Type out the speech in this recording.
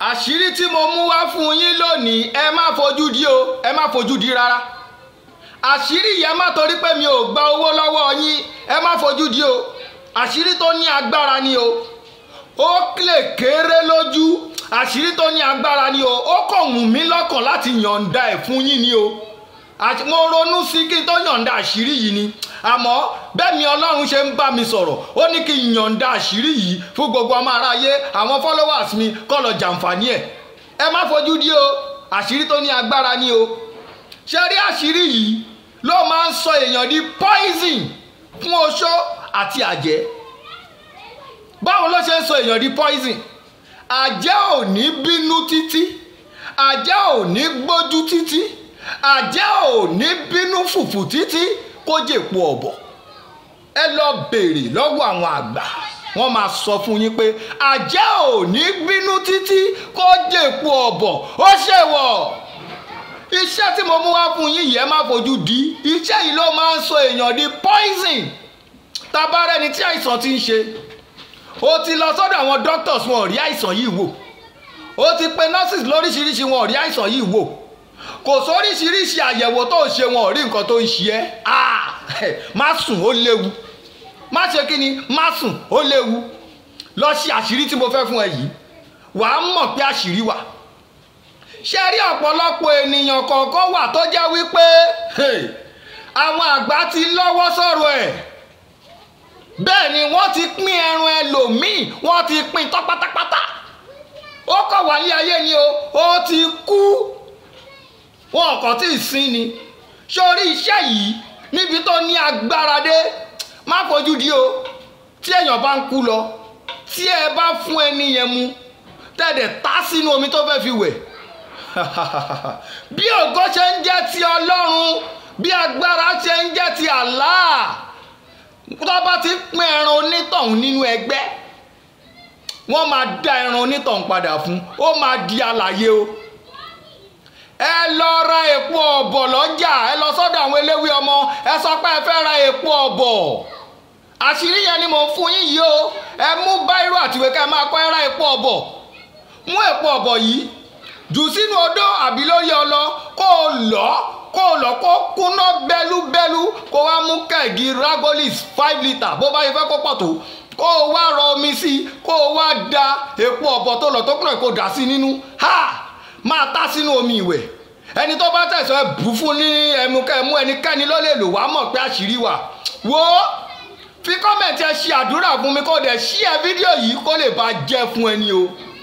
àṣírí tí mo mú wá fún yín lónìí ẹ má fojú di o ẹ má fojú di rárá àṣírí yẹn má torí pé mi ò gba owó lọ́wọ́ yín ẹ má fojú di o àṣírí tó ní agbára ni o ó lè kéré lójú àṣírí tó ní agbára ni o ó kàn wù mí lọ́kàn láti yọ̀ǹda ẹ̀ fún yín ni o mo ronú sí kí n tó yọ̀ǹda àṣírí yìí ni àmọ́ bẹ́ẹ̀ mi ọlọ́run ṣe ń bá mi sọ̀rọ̀ ó ní kí n yọ̀ǹda àṣírí yìí fún gbogbo ọmọ aráyé àwọn followers mi kọ́ lọ jàǹfààní ẹ̀ ẹ má fojú di o àṣírí tó ní agbára ni o ṣe rí àṣírí yìí ló máa ń sọ èèyàn di poison fún oṣó àti àjẹ́ báwo ló ṣe ń sọ èèyàn di poison àjẹ́ ò ní bínú títí àjẹ́ ò ní gbójú títí àjẹ́ ò ní bínú fùfù títí kó jèpo ọ̀bọ̀ ẹ lọ béèrè lọ́wọ́ àwọn àgbà wọ́n máa sọ fún yín pé àjẹ́ ò ní bínú títí kó jèpo ọ̀bọ̀ ó ṣèwọ̀ iṣẹ́ tí mo mú wá fún yín yẹn má fojú di iṣẹ́ yìí ló máa ń sọ èèyàn di poison tabarẹ́ni tí àìsàn ti ń ṣe o ti lọ sọ́dọ̀ àwọn doctors wọn ò rí àìsàn yìí wò o ti pe nurses lóríṣiríṣi wọn ò rí àìsàn yìí wò kò sóríṣiríṣi àyẹ̀wò tó ń ṣe wọn ò rí nǹkan tó ń ṣe ẹ́ má sùn ó léwu má ṣe kí ni má sùn ó léwu lọ ṣe àṣírí tí mo fẹ́ fún ẹ yìí wàá mọ̀ pé àṣírí wà ṣe rí ọ̀pọ̀lọpọ̀ ènìyàn kọ̀ọ̀kan wà tó jẹ́ wípé àwọn àgbà ti lọ́wọ́ sọ̀rọ̀ ẹ̀ bẹ́ẹ̀ ni wọ́n ti pín ẹran ẹlòmíì wọ́n ti pín tán pátápátá ó kọ̀ wálé ayé ni o ó ti kú wọn kàn tí ì sin ni sórí iṣẹ́ yìí níbi tó ní agbára dé má fojú di o tí èèyàn bá ń kú lọ tí ẹ bá fún ẹni yẹn mu tẹ̀dẹ̀ tá sínú omi tó fẹ́ fi wẹ̀ bí ògo ṣe ń jẹ́ ti ọlọ́run bí agbára ṣe ń jẹ́ ti Allah tó bá ti pín ẹran onítọ̀hún nínú ẹgbẹ́ wọ́n máa dá ẹran onítọ̀hún padà fún ó máa di alàyè o ẹ lọ ra èpo ọ̀bọ̀ lọ́jà ẹ lọ sọ́dọ̀ àwọn eléwé ọmọ ẹ sọ pé ẹ fẹ́ ra èpo ọ̀bọ̀ àṣírí yẹn ni mò ń fún yín yìí o ẹ mú báírò àtìwé ká ẹ máa kọ́ ẹ ra èpo ọ̀bọ̀ mú èpo ọ̀bọ̀ yìí jù sínú odó àbí lórí ọlọ kó o lọ kó o lọ kó kúná bẹ́lúbẹ́lú kó wá mú kẹ̀gì ragolis five litre bó bá yẹ fẹ́ kó pọ̀ tó kó o wá rọ omi sí i kó o wá da èpo ọ̀bọ̀ tó lọ tó kúrò kó dà sí nínú ha máa tá sínú omi ìwẹ̀ ẹni tó bá tẹ̀sán ẹ bù fún ní ẹmu kẹmu ẹnikẹ́ni ló lè lò wá mọ̀ pé àṣírí wà wo fi kọ́mẹ̀ntì ẹ ṣe àdúrà fún mi kó dẹ̀ ṣí ẹ fídíò yìí kó lè bá jẹ́ fún ẹni o